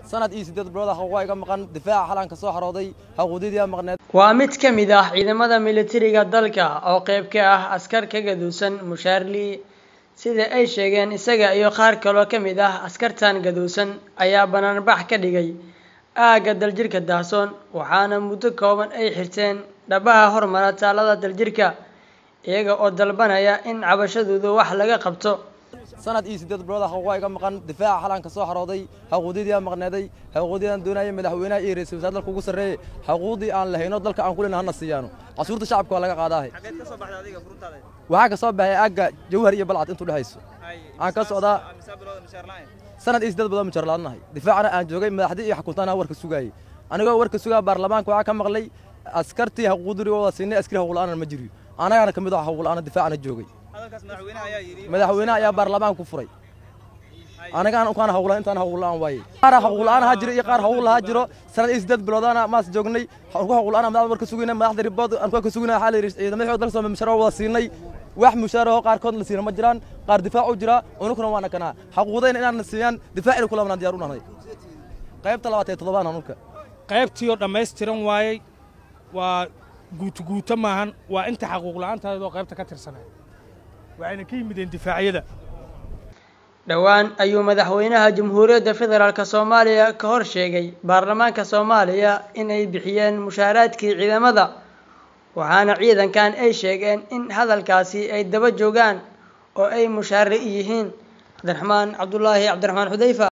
sanad iyo siddeed bilood xaquuqa iga maqan difaaca xalaan ka soo xarooday xaquuqdidii maqneed waa mid ka mid ah ciidamada militariga dalka oo qayb ka ah askar ka gaduusan mushaarlii sida ay sheegeen isaga iyo qaar kaloo ka mid ah askartan gaduusan ayaa banaanbax ka dhigay aagga daljirka daahsoon waxaana muddo kooban ay xirteen dhabaha hormara taalada daljirka iyaga oo dalbanaya in cabashadooda wax laga qabto sanad iyo siddeed bilood xaquuqa iga maqan difaaca xalaan ka soo xarooday xaquuqdidii maqneeday xaquuqdii doonayay madaxweynaha iyo ra'iisul wasaare dalka ugu sarreeyay xaquuqdii aan lahayno dalka aan ku leenahay hana siiyaano casuurta shacabka waa laga qaadaahay waxaa ka soo baxay aagga jawhar iyo balcad intuu dhexayso aan ka socdaa sanad iyo siddeed bilood mujar laadnahay difaacana aan joogay madaxdii iyo xakuntaana warka sugaayay anigoo warka sugaa baarlamaanka waxaa ka maqlay askartii xaquuqdii wada siinay askari xaquuqla'aana ma jiriyo anagana ka mid ah xaquuqla'aana difaacana joogay madaxweynaha ayaa baarlamaan ku furay anagaan ukaan hawlan intaan hawlan waaye qaar hawlan ha jiro iyo qaar hawl ha jiro sanad iyo siddeed biloodana maas joognay ku hawlan madaxda warka sugayna madaxda ribood aan ka sugayna xal ciidamada dalka soo mushaar wada siinay wax mushaar oo qaar kood la siina ma jiraan qaar difaac u jira unukuna waana kana xaquuqdayna inaan siiyaan difaacina kula wadaan diyaar u nahay qaybta labaad ee toddobaan anunka qaybtii oo dhammaystiran waayey waa guutuguuto maahan waa inta xaquuq la'aantaada oo qaybta ka tirsanay waxayna ka yimideen difaacyada dhowaan ayuu madaxweynaha jamhuuriyadda federaalk soomaaliya ka hor sheegay baarlamaanka soomaaliya inay bixiyeen mushaaraadkii ciidamada waxaana ciidankan ay sheegeen in hadalkaasi ay daba joogaan oo ay mushaare yihiin cabdiraxmaan cabdulaahi cabdiraxmaan xudayfa